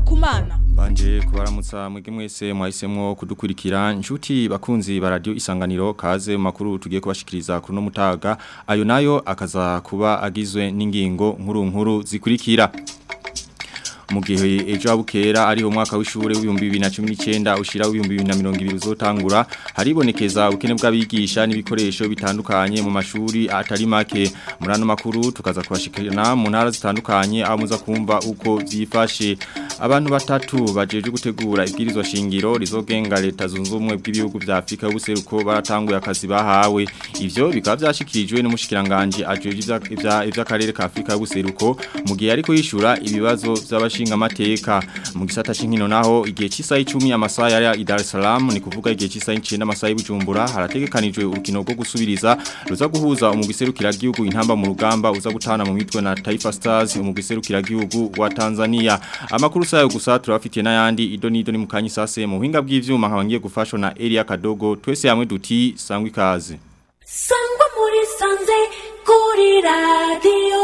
kumana Banje kubaramutsa mwege mwese mwahisemwo kudukurikira nshuti bakunzi ba radio isanganiro kaze mu makuru tugiye kubashikiriza kuri no mutaga ayo nayo akaza kuba agizwe n'ingingo nkuru nkuru zikurikira mu gihe ejo abukera ari umwaka w'ishure w'ibihumbi 2019 ushira w'ibihumbi 2020 uzotangura haribonekeza ubukene bw'abigisha n'ibikoresho bitandukanye mu mashuri atari make muri ano makuru tukaza kubashikirana mu ntara zitandukanye aho muza kumva uko byifashe abantu batatu bajeje gutegura ibwirizwa shingiro rizogenga leta zunze ubumwe bw'ibihugu vya Afrika y'ubuseruko baratanguye akazi bahawe ivyo bikaba byashikirijwe n'umushikiranganje ajeje ivy'akarere ka Afrika y'ubuseruko mu gihe ariko yishura ibibazo by'abashi nshinga mateka mu gisata shinkino naho igihe cy'isaha 10 amasaha ya Dar es Salaam ni kuvuga igihe cy'isaha 9 amasaha y'Ibujumbura harategekanijwe urukino rwo gusubiriza ruza guhuza umugiserukira gihugu intamba mu rugamba uza gutana mu mitwe na Taifa Stars umugiserukira gihugu wa Tanzania amakuru sayo gusa turafitiye n'ayandi ido nido ni mukanyi sase mu buhinga bw'ivyuma nkabangiye gufashwa na Elia Kadogo twese hamwe duti sangwa ikaze sangwa muri sanze kuri radio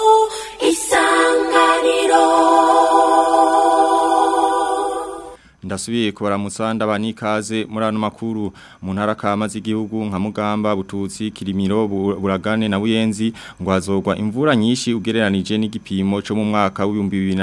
isanganiro Ndasubiye kubaramutsa ndabani kaze muri ano makuru mu ntara kama z'igihugu nka Mugamba Bututsi Kirimiro Buragane na Buyenzi ngo hazogwa imvura nyinshi ugereranije n'igipimo cyo mu mwaka wa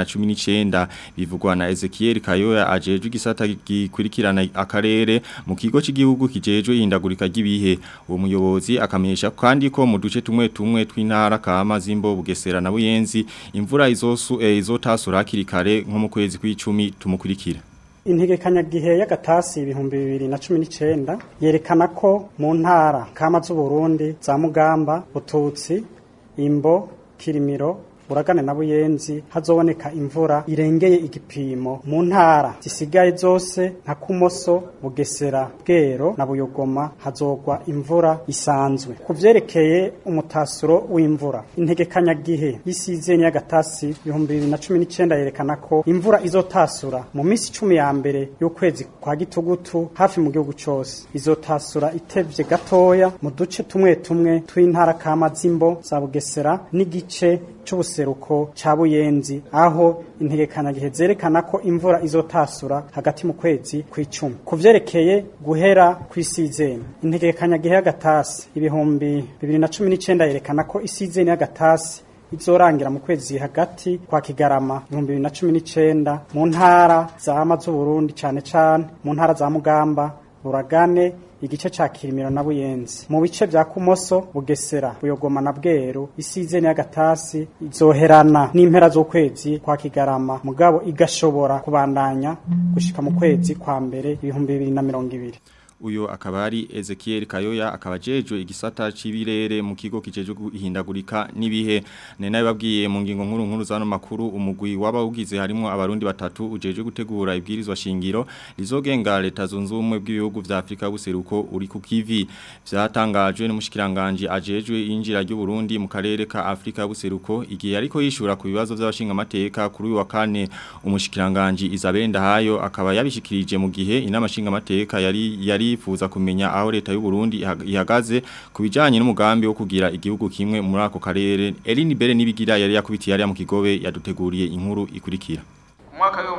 2019 bivugwa na Ezekiel Kayoya ajeje igisata gikurikirana akarere mu kigo cy'igihugu kijejwe ihindagurika ry'ibihe uwo muyobozi akamenyesha kandi ko mu duce tumwe tumwe tw'intara kama zimbo Bugesera na Buyenzi imvura izosu eh, izotasura hakiri kare nko mu kwezi kw'icumi tumukurikira integekanyagihe y'agatasi ibihumbi bibiri na cumi n'icyenda yerekana ko mu ntara kama z'uburundi za mugamba bututsi imbo kirimiro uragane na buyenzi hazoboneka imvura irengeye igipimo mu ntara zisigaye zose nka kumoso bugesera bwero na buyogoma hazogwa imvura isanzwe ku vyerekeye umutasuro w'imvura integekanyagihe y'isizeni y'agatasi ibihumbi bibiri na cumi n'icenda yerekana ko imvura izotasura mu minsi icumi ya mbere y'ukwezi kwa gitugutu hafi mu gihugu cose izotasura itevye gatoya mu duce tumwe tumwe tw'intara kama z'imbo za bugesera n'igice c'ubuseruko ca buyenzi aho integekanyagihe zerekana ko imvura izotasura hagati mu kwezi kw'icumi ku vyerekeye guhera kw'isizeni integekanyagihe y'agatasi ibihumbi bibiri na cumi n'icenda yerekana ko isizeni y'agatasi izorangira mu kwezi hagati kwa kigarama ibihumbi bibiri na cumi n'icenda mu ntara zama z'uburundi cane cane mu ntara za mugamba buragane igice ca kirimiro na buyenzi mu bice vya kumoso bugesera buyogoma na bweru isizeni y'agatasi izoherana n'impera z'ukwezi kwa kigarama mugabo igashobora kubandanya gushika mu kwezi kwa mbere ibihumbi bibiri na mirongo ibiri uyo akaba ari Ezekiel Kayoya akaba jejwe igisata c'ibirere mu kigo kijeje guhindagurika nibihe ne nayo babwiye mu ngingo nkuru nkuru zano makuru umugwi wabawugize harimo abarundi batatu ujeje gutegura ibwirizwa shingiro lizogenga leta zunze ubumwe bw'ibihugu vya Afrika buseruko uri ku kivi vyatangajwe n'umushikiranganje ajejwe injira ry'u Burundi mu karere ka Afrika buseruko igihe ariko yishura ku bibazo by'abashinga amateka kuri uyu wa kane umushikiranganje Isabelle Ndahayo akaba yabishikirije mu gihe inama shinga amateka yari yari yifuza kumenya aho leta y'u Burundi ihagaze kubijanye n'umugambi wo kugira igihugu kimwe muri ako karere Eline Bere nibigira yari yakubitiye yari mu kigobe yaduteguriye inkuru ikurikira Mwaka wa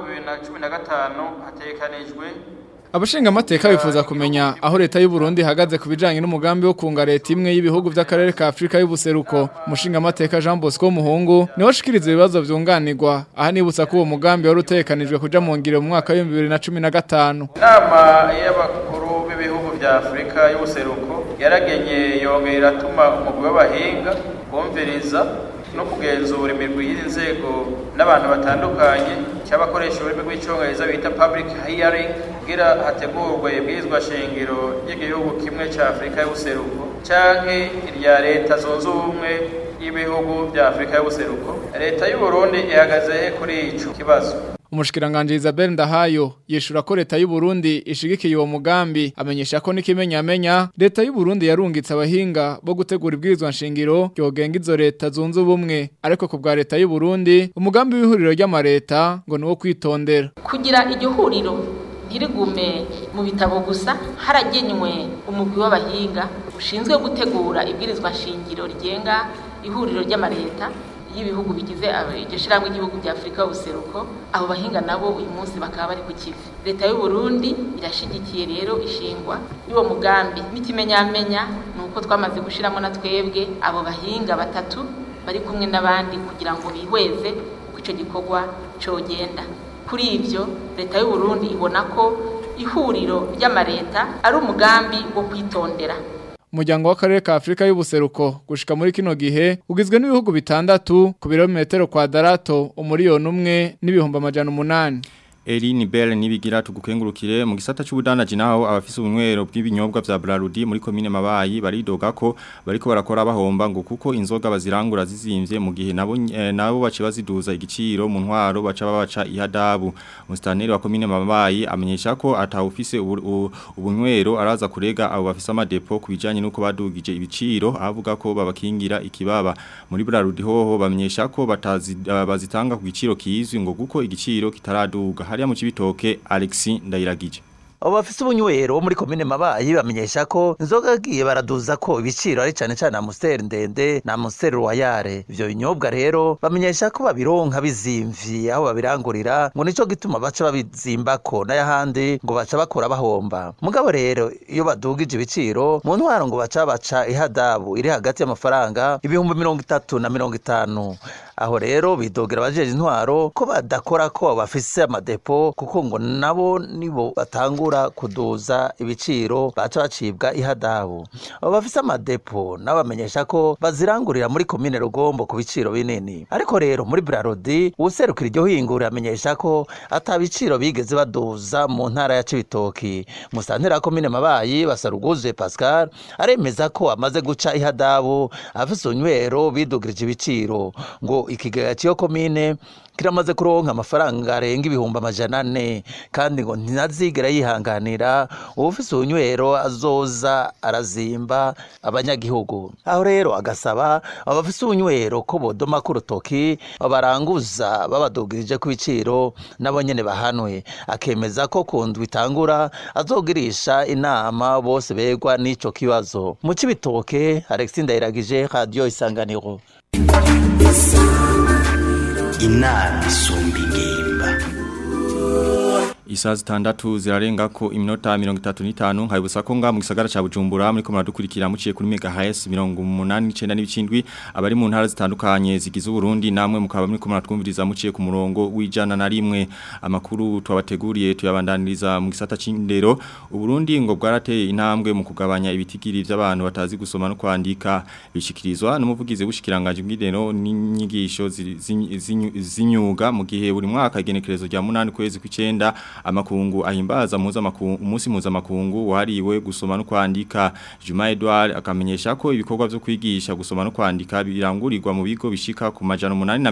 2015 hatekanijwe Abashinga amateka bifuza kumenya aho leta y'u Burundi ihagaze kubijanye n'umugambi wo kunga leta imwe y'ibihugu vy'akarere ka Afrika y'ubuseruko. Umushinga amateka Jean Bosco Muhungu niwe ashikiriza ibibazo vyunganirwa. Aha nibutsa ko uwo mugambi wari utekanijwe kuja mu ngiro mu mwaka wa 2015. Inama y'abakuru b'ibihugu vya Afrika y'ubuseruko yaragenye yongera iratuma umugwi w'abahinga bumviriza no kugenzura imirwi y'iri nzego n'abantu batandukanye cy'abakoresha ururimi rw'icyongereza bita public hearing kugira hategurwe ibwirizwa shingiro ry'igihugu kimwe cya afurika y'ubuseruko canke irya leta zunze ubumwe y'ibihugu bya afurika y'ubuseruko leta y'u Burundi ihagaze kuri ico kibazo Umushikiranganje Isabelle Ndahayo yeshura ko leta y'u Burundi ishigikiye uwo mugambi amenyesha ko nikimenya amenya leta y'u Burundi yarungitse abahinga bo gutegura ibwirizwa nshingiro yogenga izo leta zunze ubumwe ariko ku bwa leta y'u Burundi umugambi w'ihuriro ry'amareta ngo niwo kwitondera kugira iryo huriro ntirigume mu bitabo gusa haragenywe umugwi w'abahinga ushinzwe gutegura ibwirizwa nshingiro rigenga ihuriro ry'amareta y'ibihugu bigize aba- iryo shirahamwe ry'ibihugu bya afurika y'ubuseruko abo bahinga nabo uyu munsi bakaba bari ku kivi leta y'u burundi irashigikiye rero ishingwa y'uwo mugambi n'ikimenyamenya ni uko twamaze gushiramo na twebwe abo bahinga batatu bari kumwe n'abandi kugira ngo bihweze uko icyo gikorwa cogenda kuri ibyo leta y'u burundi ibona ko ihuriro ry'amareta ari umugambi wo kwitondera Umuryango w'akarere ka Afrika y'ubuseruko gushika muri kino gihe ugizwe n'ibihugu bitandatu ku birometero kwadarato umuriyoni umwe n'ibihumbi amajana umunani. Eline Bell nibigira tugukengurukire mu gisata cy'ubudanaji naho abafise ubunywero bw'ibinyobwa vya Brarudi muri commune Mabayi baridoga ko bariko barakora bahomba ngo kuko inzoga bazirangura zizimvye mu gihe nabo eh, nabo bace baziduza igiciro mu ntwaro baca babaca ihadabu mustaneri wa commune Mabayi amenyesha ko atawufise ubu- u- ubunywero araza kurega abo bafise amadepo kubijanye nuko badugije ibiciro avuga ko babakingira ikibaba muri Brarudi hoho bamenyesha ko batazi uh, bazitanga ku giciro kizwi ngo kuko igiciro kitaraduga hariya mu cibitoke Alexis Ndayiragije abo bafise ubunywero bo muri komine mabayi bamenyesha ko inzoga agiye baraduza ko ibiciro ari cane cane amusiteri ndende na amusiteri royale ivyo binyobwa rero bamenyesha ko babironka bizimvye aho babirangurira ngo nico gituma baca babizimbako n'ayahandi ngo baca bakora bahomba mugabo rero iyo badugije ibiciro mu ntwaro ngo baca baca ihadabu iri hagati y'amafaranga ibihumbi mirongo itatu na mirongo itanu aho rero bidogera abajeje intwaro ko badakora ko bafise amadepo kuko ngo nabo nibo batangura kuduza ibiciro baca bacibwa ihadabu abo bafise amadepo nabo bamenyesha ko bazirangurira muri komine rugombo ku biciro binini ariko rero muri brarodi uwuserukira iryo hingura amenyesha ko ata biciro bigeze baduza mu ntara ya cibitoki musantera komine mabayi basaruguze pascal aremeza ko amaze guca ihadabu afise unywero bidugirije ibiciro ngo ikigega cy'iyo komine kiramaze kuronka amafaranga arenga ibihumbi amajana ane kandi ngo ntazigera yihanganira uwufise unywero azoza arazimba abanyagihugu aho rero agasaba abafise unywero ko bodoma ku rutoki baranguza babadugirije ku biciro nabo nyene bahanwe akemeza ko ku ndwi itangura azogirisha inama bose begwa n'ico kibazo mu cibitoke alexis ndayiragije radiyo isanganiro inama isumba ingimba Isaha zitandatu zirarenga ko iminota mirongo itatu n'itanu nkabibutsa ko nga mu gisagara ca Bujumbura muri ko muradukurikira muciye kuri megahertz mirongo umunani n'icenda n'ibicindwi abari mu ntara zitandukanye zigize Burundi namwe mukaba muri ko muratwumviriza muciye ku murongo w'ijana na rimwe amakuru twabateguriye tuyabandaniriza mu gisata c'indero Uburundi ngo bwarateye intambwe mu kugabanya ibitigiri by'abantu batazi gusoma no kwandika bishikirizwa n'umuvugizi w'ushikiranganje bw'indero n'inyigisho zi- zi- zinyu- zinyuga mu gihe buri mwaka igenekerezo rya munani kwezi kw'icenda amakungu ahimbaza muza makungu umunsi muza makungu wahariwe gusoma no kwandika Juma Edouard akamenyesha ko ibikorwa byo kwigisha gusoma no kwandika birangurirwa mu bigo bishika ku majana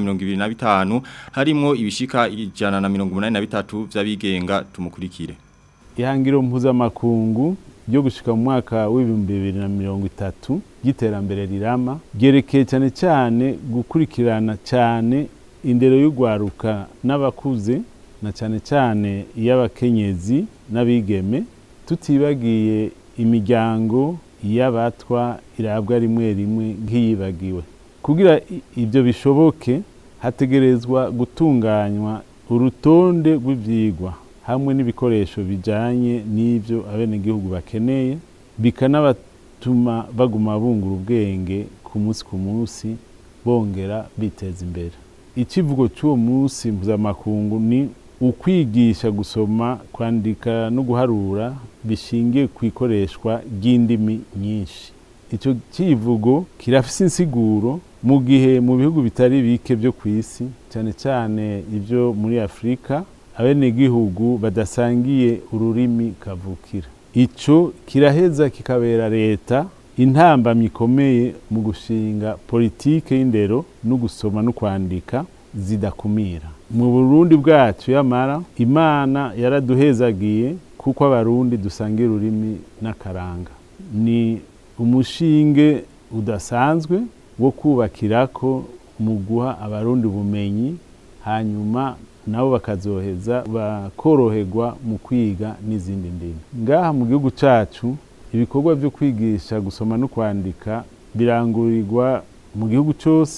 825 harimo ibishika ijana na 183 by'abigenga tumukurikire ihangiro mpuzamakungu ryo gushika mu mwaka w'ibihumbi bibiri na mirongo itatu ry'iterambere rirama ryerekeye cyane cyane gukurikirana cyane indero y'urwaruka n'abakuze na cyane cyane iy'abakenyezi n'abigeme tutibagiye imiryango y'abatwa irabwa rimwe rimwe nk'iyibagiwe kugira i- ibyo bishoboke hategerezwa gutunganywa urutonde rw'ibyigwa hamwe n'ibikoresho bijyanye n'ibyo abenegihugu bakeneye bikanabatuma baguma bungura ubwenge ku munsi ku munsi bongera biteza imbere ikivugo cy'uwo munsi mpuzamakungu ni ukwigisha gusoma kwandika no guharura bishingiye ku ikoreshwa ry'indimi nyinshi icyo kivugo kirafise insiguro mu gihe mu bihugu bitari bike byo ku isi cyane cyane ibyo muri afurika abenegihugu badasangiye ururimi kavukira icyo kiraheza kikabera leta intambamyi ikomeye mu gushinga politike y'indero no gusoma no kwandika zidakumira mu burundi bwacu yamara imana yaraduhezagiye kuko abarundi dusangira ururimi n'akaranga ni umushinge udasanzwe wo kubakirako mu guha abarundi ubumenyi hanyuma nabo bakazoheza bakoroherwa mu kwiga n'izindi ndimi ngaha mu gihugu cyacu ibikorwa byo kwigisha gusoma no kwandika birangurirwa mu gihugu cyose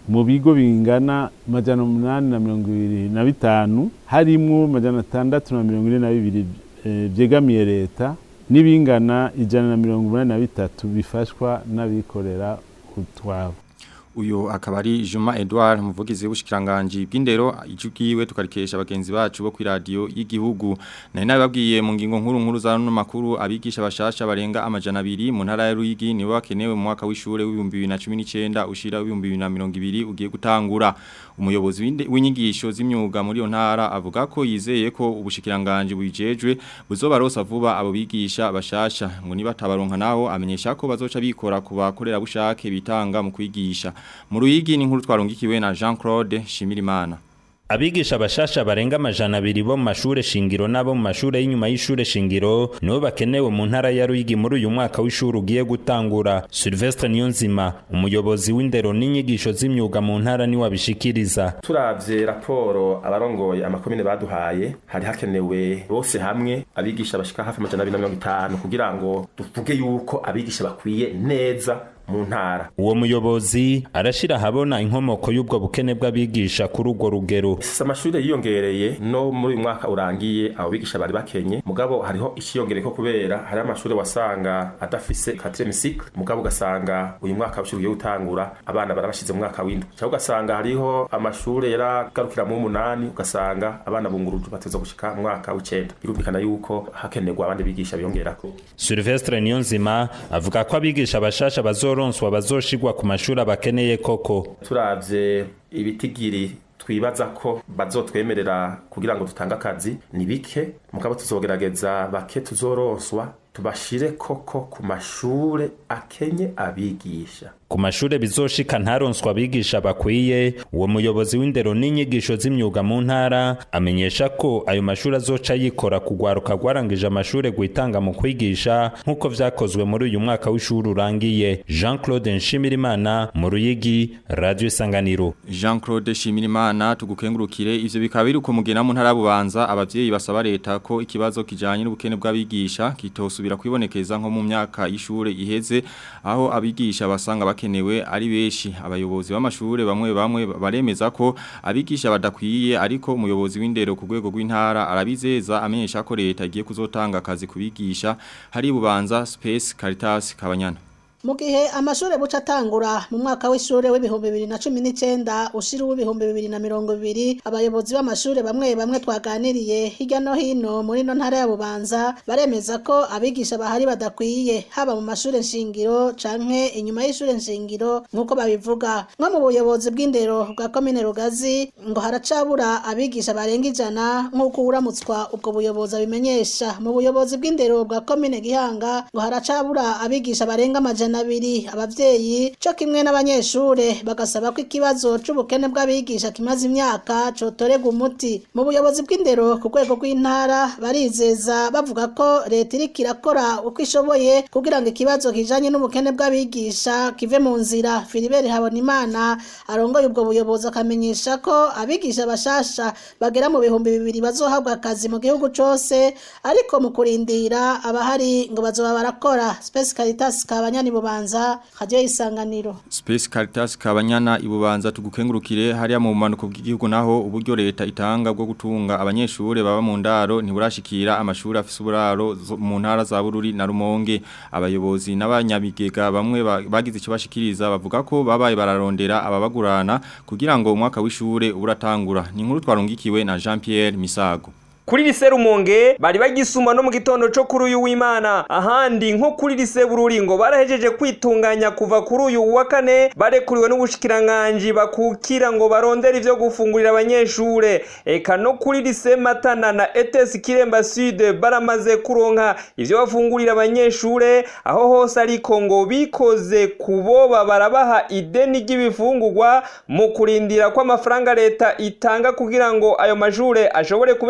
mu bigo bingana majana umunani na mirongo ibiri na bitanu harimwo majana atandatu na mirongo ine na bibiri eh, vyegamiye leta n'ibingana ijana na mirongo umunani na bitatu bifashwa n'abikorera utwabo uyu akaba ari Juma Edouard umuvugizi w'ubushikiranganje bw'indero ijugiwe tukarikesha abagenzi bacu bo kuri radio y'igihugu nari nababwiye mu ngingo nkuru nkuru za no makuru abigisha bashasha barenga amajana abiri mu ntara ya Ruyigi nibo bakenewe mu mwaka w'ishure w'ibihumbi 2019 ushira w'ibihumbi 2020 ugiye gutangura umuyobozi w'inde- w'inyigisho z'imyuga muri yo ntara avuga ko yizeye ko ubushikiranganje bujejwe buzobarosa vuba abo bigisha bashasha ngo niba tabaronka naho amenyesha ko bazoca bikora ku bakorera bushake bitanga mu kwigisha mu ruyigi ni nkuru twarungikiwe na Jean Claude Shimirimana Abigisha bashasha barenga amajana abiri bo mu mashure shingiro n'abo mu mashure y'inyuma y'ishure shingiro nibo bakenewe mu ntara ya Ruyigi muri uyu mwaka w'ishuri ugiye gutangura. Sylvestre Niyonzima, umuyobozi w'indero n'inyigisho z'imyuga mu ntara ni wabishikiriza. turavye raporo abarongoye amakomine baduhaye hari hakenewe bose hamwe abigisha bashika hafi amajana abiri na mirongo itanu kugira ngo tuvuge yuko abigisha bakwiye neza mu ntara Uwo muyobozi arashira habona inkomoko y'ubwo bukene bw'abigisha kuri urwo rugero. sisi amashuri yiyongereye no muri uyu mwaka urangiye abo bigisha bari bakenye mugabo hariho ikiyongereye ko kubera hari amashuri wasanga adafise quatrième cycle mugabo ugasanga uyu mwaka w'ishuri ugiye gutangura abana barabashize mu mwaka w'indwi cyangwa ugasanga hariho amashuri yaragarukira mu umunani ugasanga abana bungurujwe bateza gushika mu mwaka w'icenda birumvikana yuko hakenerwa abandi bigisha biyongerako Sylvestre Niyonzima avuga ko abigisha bashasha bazoronswa bazoshigwa ku mashuri abakeneye koko. turavye ibitigiri twibaza ko bazotwemerera kugira ngo dutange akazi ni bike mugabo tuzogerageza bake tuzoronswa tubashire koko ku mashure akenye abigisha Ku mashure bizoshika ntaronswa abigisha bakwiye, uwo muyobozi w'indero n'inyigisho z'imyuga mu ntara amenyesha ko ayo mashure azoca yikora kugwaruka rwarangije amashure gwitanga mu kwigisha nk'uko vyakozwe muri uyu mwaka w'ishuri urangiye. Jean Claude Nshimirimana mu Ruyigi, Radio Isanganiro. Jean Claude Shimirimana tugukengurukire ivyo bikaba biri kumugena mu ntara bubanza abavyeyi basaba leta ko ikibazo kijanye n'ubukene bw'abigisha kitosubira kwibonekeza nko mu myaka y'ishure iheze aho abigisha basanga bakenewe ari beshi abayobozi b'amashure bamwe bamwe baremeza ko abigisha badakwiye ariko umuyobozi w'indero ku rwego rw'intara arabizeza amenyesha ko leta igiye kuzotanga akazi kubigisha hari bubanza Space Caritas Kabanyana mu gihe amashuri buca atangura mu mwaka w'ishuri w'ibihumbi bibiri na cumi n'icyenda ushira uw'ibihumbi bibiri na mirongo ibiri abayobozi b'amashuri bamwe bamwe twaganiriye hirya no hino muri ino ntara ya bubanza baremeza ko abigisha bahari badakwiye haba mu mashuri nshingiro canke inyuma y'ishuri nshingiro nk'uko babivuga nko mu buyobozi bw'indero bwa komine rugazi ngo haracabura abigisha barenga ijana nk'uko uramutswa ubwo buyobozi abimenyesha mu buyobozi bw'indero bwa komine gihanga ngo haracabura abigisha barenga amajana abiri abavyeyi co kimwe n'abanyeshure bagasaba ko ikibazo c'ubukene bw'abigisha kimaze imyaka cotorega umuti mu buyobozi bw'indero ku rwego rw'intara barizeza bavuga ko leta iriko irakora uko ishoboye kugira ngo ikibazo kijanye n'ubukene bw'abigisha kive mu nzira filibert habonimana arongoye ubwo buyobozi akamenyesha ko abigisha bashasha bagera mu bihumbi bibiri bazohabwa akazi mu gihugu cose ariko mu kurindira abahari ngo bazoba barakora space caritas kabanyani bubanza radio isanganiro Space Caritas Kabanyana ibubanza tugukengurukire hariya mu manuko bw'igihugu naho uburyo leta itanga bwo gutunga abanyeshure baba mu ndaro ntiburashikira amashuri afise uburaro zo- mu ntara za Bururi na Rumonge abayobozi n'abanyabigega bamwe ba- bagize icyo bashikiriza bavuga ko babaye bararondera ababagurana kugira ngo umwaka w'ishure uratangura ni inkuru twarungikiwe na Jean Pierre Misago kuri lise rumonge bari bagisuma no mu gitondo cyo kuri uyu w'imana ahandi nko kuri lise bururi ngo barahejeje kwitunganya kuva kuri uyu wa kane barekuriwe n'ubushikiranganji bakukira ngo barondere ivyo gufungurira abanyeshure eka no kuri lise matana na etes kiremba sud baramaze kuronka ivyo bafungurira abanyeshure aho hose ariko ngo bikoze kuboba barabaha ideni ry'ibifungurwa mu kurindira ko amafaranga leta itanga kugira ngo ayo mashure ashobore kubeshaho abanyeshure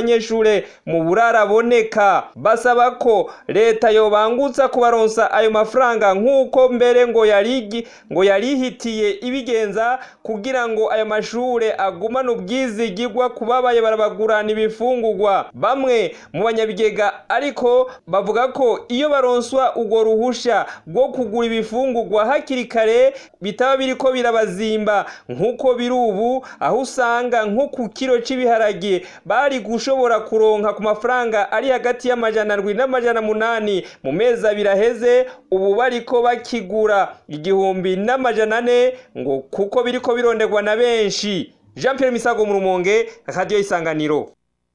abanyeshure mu buraraboneka basaba ko leta yobangutsa kubaronsa ayo mafaranga nk'uko mbere ngo yarigi ngo yarihitiye ibigenza kugira ngo ayo mashure agumane ubwizigirwa kubabaye barabagurana ibifungurwa bamwe mu banyabigega ariko bavuga ko iyo baronswa urwo ruhusha rwo kugura ibifungurwa hakiri kare bitaba biriko birabazimba nk'uko biri ubu aho usanga nko ku kiro cy'ibiharage bari gushobora kuronka ku mafaranga ari hagati y'amajana ndwi n'amajana munani mu mezi abiri aheze ubu bariko bakigura igihumbi n'amajana ane ngo kuko biriko bironderwa na benshi jean Pierre Misago mu rumonge radiyo isanganiro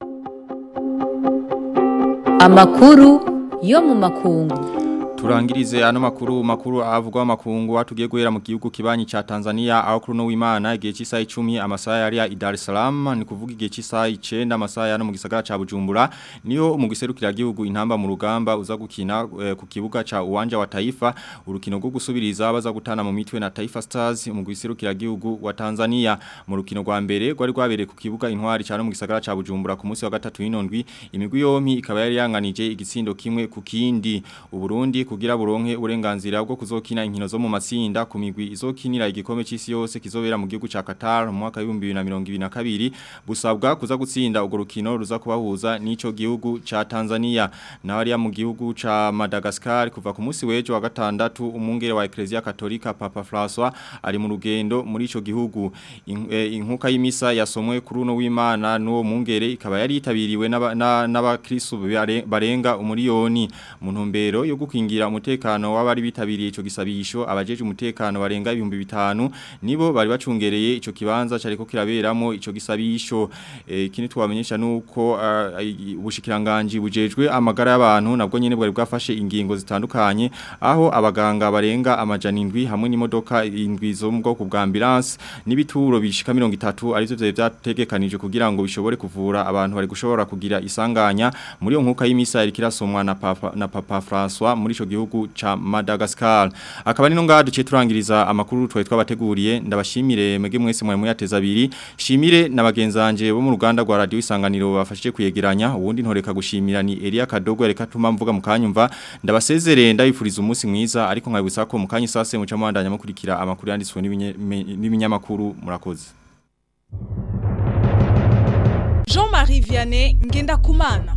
amakuru yo mu makungu Turangirize ano makuru makuru avugwa makungu atugiye guhera mu gihugu kibanyi cha Tanzania aho kuri no w'Imana igihe cy'isaha 10 amasaha yari ya Dar es Salaam ni kuvuga igihe cy'isaha 9 amasaha ya no mu gisagara ca Bujumbura niyo mu giserukira gihugu intamba mu rugamba uza gukina eh, ku kibuga ca uwanja wa Taifa urukino rwo gusubiriza baza gutana mu mitwe na Taifa Stars mu giserukira gihugu wa Tanzania mu rukino rwa mbere rwari rwabereye ku kibuga intwari ca no mu gisagara ca Bujumbura ku munsi wa gatatu y'inondwi imigwi yompi ikaba yari yanganije igitsindo kimwe ku kindi uburundi kugira buronke uburenganzira bwo kuzokina inkino zo mu matsinda ku migwi izokinira igikombe cy'isi yose kizobera mu gihugu ca Qatar mu mwaka wa 2022 busabwa kuza gutsinda urwo rukino ruza kubahuza n'ico gihugu ca Tanzania na hariya mu gihugu ca Madagascar kuva ku munsi wejo wa gatandatu umungere wa Ecclesia Katolika Papa François ari mu rugendo muri ico gihugu In- eh, inkuka y'imisa yasomwe kuri uno w'Imana n'uwo mungere ikaba yari yitabiriwe n'abakristo barenga umuriyoni mu ntumbero yo gukingira umutekano w'abari bitabiriye ico gisabisho abajeje umutekano barenga ibihumbi bitanu nibo bari bacungereye ico kibanza cariko kiraberamo ico gisabisho eh, ikindi twamenyesha nuko ah, i- ubushikiranganje bujejwe amagara y'abantu nabwo nyene bwari bwafashe ingingo zitandukanye aho abaganga barenga amajana indwi hamwe n'imodoka indwi zo mu bwoko bwa ambulance n'ibituro bishika 30 arizo vyo vyategekanije kugira ngo bishobore kuvura abantu bari gushobora kugira isanganya muri iyo nkuka y'imisa iri kirasomwa na papa na papa François muri ico gihugu ca Madagascar akaba nino ngaha duciye turangiriza amakuru twaye twabateguriye ndabashimire mwege mwese mwari muyateza abiri shimire na bagenzanje bo mu ruganda rwa radio isanganiro bafashije kuyegeranya ubundi ntoreka gushimira ni Elia Kadogo reka tuma mvuga mukanyumva ndabasezerere ndabifuriza umunsi mwiza ariko nkabibutsa ko mukanyi sase muca mwandanya mukurikira amakuru yanditswe n'ibinye- me- n'ibinyamakuru murakoze Jean-Marie Vianney Ngendakumana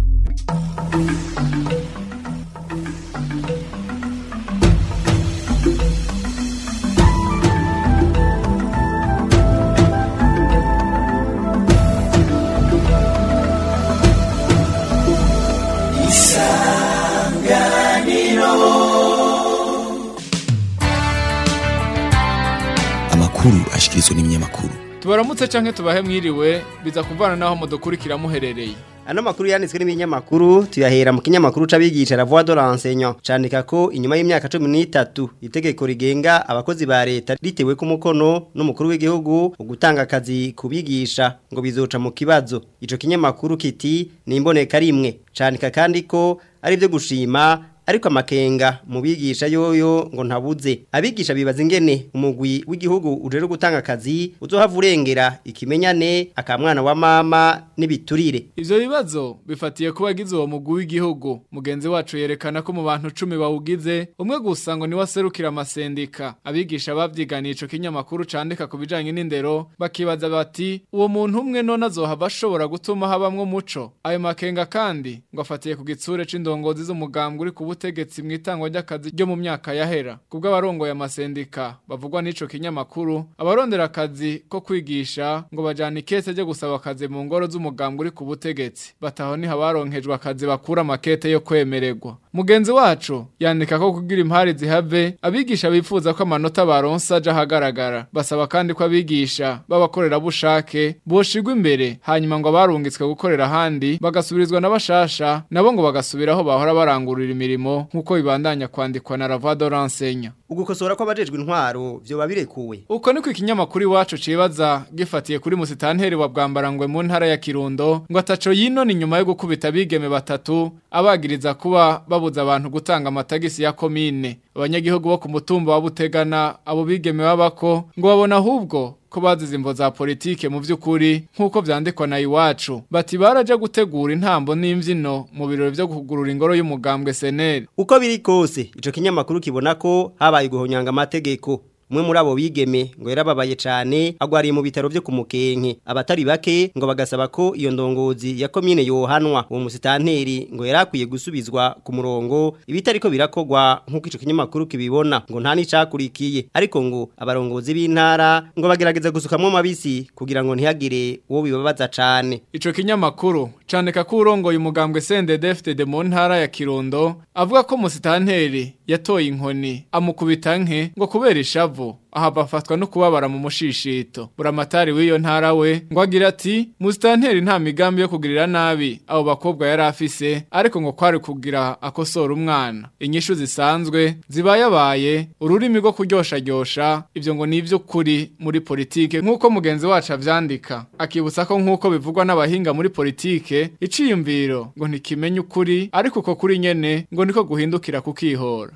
amakuru ashikirizwa n'ibinyamakuru tubaramutse canke tubahe mwiriwe biza kuvana naho mudukurikira muherereye Ano makuru yanditswe n'ibinyamakuru tuyahera mu kinyamakuru c'abigisha la voix de l'enseignant candika ko inyuma y'imyaka 13 itegeko rigenga abakozi ba leta ritewe ku mukono n'umukuru w'igihugu ugutanga akazi kubigisha ngo bizoca mu kibazo ico kinyamakuru kiti ni imboneka rimwe candika kandi ko ari byo gushima ariko amakenga mu bigisha yoyo ngo ntabuze abigisha bibaza ingene umugwi w'igihugu ujere gutanga akazi uzohava urengera ikimenyane akamwana wa mama n'ibiturire Ivyo bibazo bifatiye kuba agize uwo mugwi w'igihugu mugenzi wacu yerekana ko mu bantu 10 bawugize umwe gusa ngo ni waserukira amasendika abigisha bavyiganiye ico kinyamakuru candika ku bijanye n'indero bakibaza bati uwo muntu umwe none azohava ashobora gutuma habamwo muco ayo makenga kandi ngo afatiye ku gitsure c'indongozi z'umugambwe uri ku butegetsi mu itangwa ry'akazi ryo mu myaka yahera kubwo abarongoye amasendika bavugwa n'ico kinyamakuru abarondera akazi ko kwigisha ngo bajana ikete ryo gusaba akazi mu ngoro z'umugambwe uri ku butegetsi bataho ni habaronkejwe akazi bakura amakete yo kwemererwa mugenzi wacu yandika ko kugira impari zihave abigisha bifuza ko amanota baronsa aja ahagaragara basaba kandi ko abigisha b'abakorerabushake boshigwa imbere hanyuma ngo abarungitswe gukorera ahandi bagasubirizwa n'abashasha nabo ngo bagasubiraho bahora barangurira imirimo nk'uko bibandanya kwandikwa na Ravado Rensenya ugukosora kw'abajejwe intwaro vyoba birekuwe Uko niko ikinyamakuru iwacu cibaza gifatiye kuri musitanteri wa bwambarangwe mu ntara ya Kirundo ngo ataco yinone inyuma yo gukubita bigeme batatu abagiriza kuba babuza abantu gutanga amatagisi ya komine abanyagihugu bo ku mutumba wa Butegana abo bigeme babako ngo babona ahubwo ko bazize imvo za politike mu vy'ukuri nk'uko vyandikwa na iwacu bati baraja gutegura intambo n'imvyino mu birori vyo kugurura ingoro y'umugambwe seneri uko biri kose ico kinyamakuru kibona ko habaye guhonyanga amategeko umwe muri abo bigeme ngo yarababaye cyane agwariye mu bitaro byo kumukenke abatari bake ngo bagasaba ko iyo ndongozi ya komine yohanwa uwo musitanteri ngo yarakwiye gusubizwa ku murongo ibitariko birakogwa nk'uko ico kinyamakuru kibibona ngo nta nicakurikiye ariko ngo abarongozi b'intara ngo bagerageza gusukamwo mabisi kugira ngo ntihagire uwo bibabaza cane ico kinyamakuru candika ko urongoye umugambwe CNDD-FDD mu ntara ya Kirundo avuga ko musitanteri yatoye inkoni amukubita nke ngo kubera ishavu aha bafatwa no kubabara mu mushishito buramatari w'iyo ntara we ngo agira ati musitanteri nta migambi yo kugirira nabi abo bakobwa yari afise ariko ngo kwari kugira akosora umwana inyishu zisanzwe zibayabaye ururimi rwo kuryoshajyosha ibyo ngo ni iby'ukuri muri politike nk'uko mugenzi wacu avyandika akibutsa ko nk'uko bivugwa n'abahinga muri politike iciyumviro ngo ntikimenye ukuri ariko uko kuri nyene ngo niko guhindukira kukihora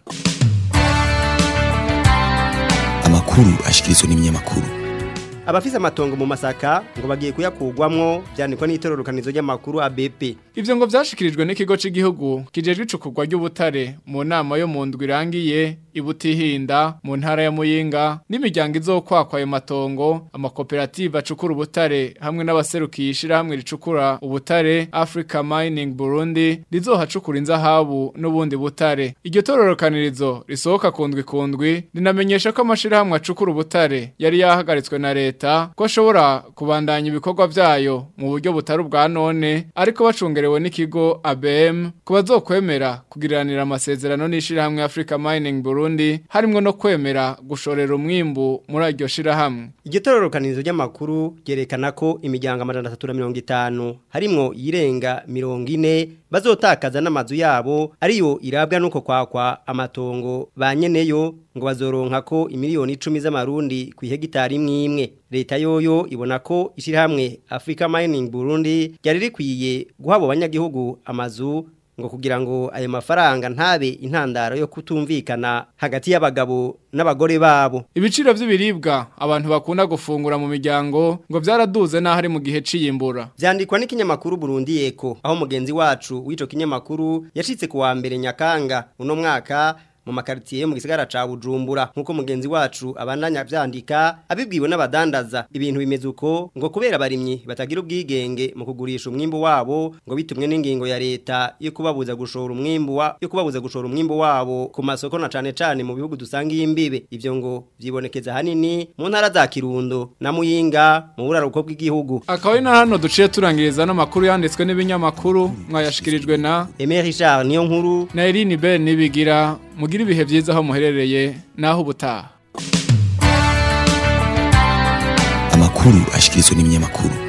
amakuru ashikirizwa n'ibinyamakuru abafise amatongo mu masaka ngo bagiye kuyakugwamwo byandikwa n'itororokanizo ry'amakuru ABP Ivyo ngo vyashikirijwe n'ikigo c'igihugu kijejwe icukurwa ry'ubutare mu nama yo mu ndwi irangiye ibutihinda mu ntara ya Muyinga n'imiryango izokwakwa ayo matongo amakoperative acukura ubutare hamwe n'abaserukiye ishirahamwe ricukura ubutare Africa Mining Burundi rizohacukura inzahabu n'ubundi butare iryo tororokanirizo risohoka kundwi kundwi rinamenyesha ko amashirahamwe acukura ubutare yari yahagaritswe na leta ko ashobora kubandanya ibikorwa vyayo mu buryo butari ubwa none ariko bacungerewe n'ikigo ABM ku bazokwemera kugiriranira amasezerano n'ishirahamwe Africa Mining Burundi harimwo no kwemera gushorera umwimbu muri iryo shirahamwe iryo tororokanirizo ry'amakuru ryerekana ko imiryango amajana atatu na mirongo itanu harimwo irenga mirongo ine bazotakaza n'amazu yabo ariyo irabwa nuko kwakwa amatongo ba nyeneyo ngo bazoronka ko imiliyoni icumi z'amarundi ku ihegitari imwe imwe leta yoyo ibona ko ishyirahamwe Africa Mining Burundi ryari rikwiye guha abo banyagihugu amazu ngo kugira ngo ayo mafaranga ntabe intandaro yo kutumvikana hagati y'abagabo n'abagore babo ibiciro by'ibiribwa abantu bakunda gufungura mu miryango ngo byaraduze naho ari mu gihe ciyimbura byandikwa n'ikinyamakuru Burundi Eko aho mugenzi wacu w'ico kinyamakuru yashitse ku wa mbere Nyakanga uno mwaka mu makaritiye mu gisagara ca Bujumbura nkuko mugenzi wacu abandanya vyandika abibwiwe n'abadandaza ibintu bimeze uko ngo kubera barimyi batagira ubwigenge mu kugurisha umwimbo wabo ngo bitumwe n'ingingo ya leta yo kubabuza gushora umwimbo wa yo kubabuza gushora umwimbo wabo ku masoko na cane cane mu bihugu dusanga imbibe ivyo ngo vyibonekeza hanini mu ntara za Kirundo na Muyinga mu buraruko bw'igihugu akaba ari na hano duciye turangiriza n'amakuru yanditswe n'ibinyamakuru mwayashikirijwe na Aimé Richard niyo nkuru na Eline Ben nibigira mugira ibihe byiza aho muherereye naho ubutaha amakuru ashikirizwa n'ibinyamakuru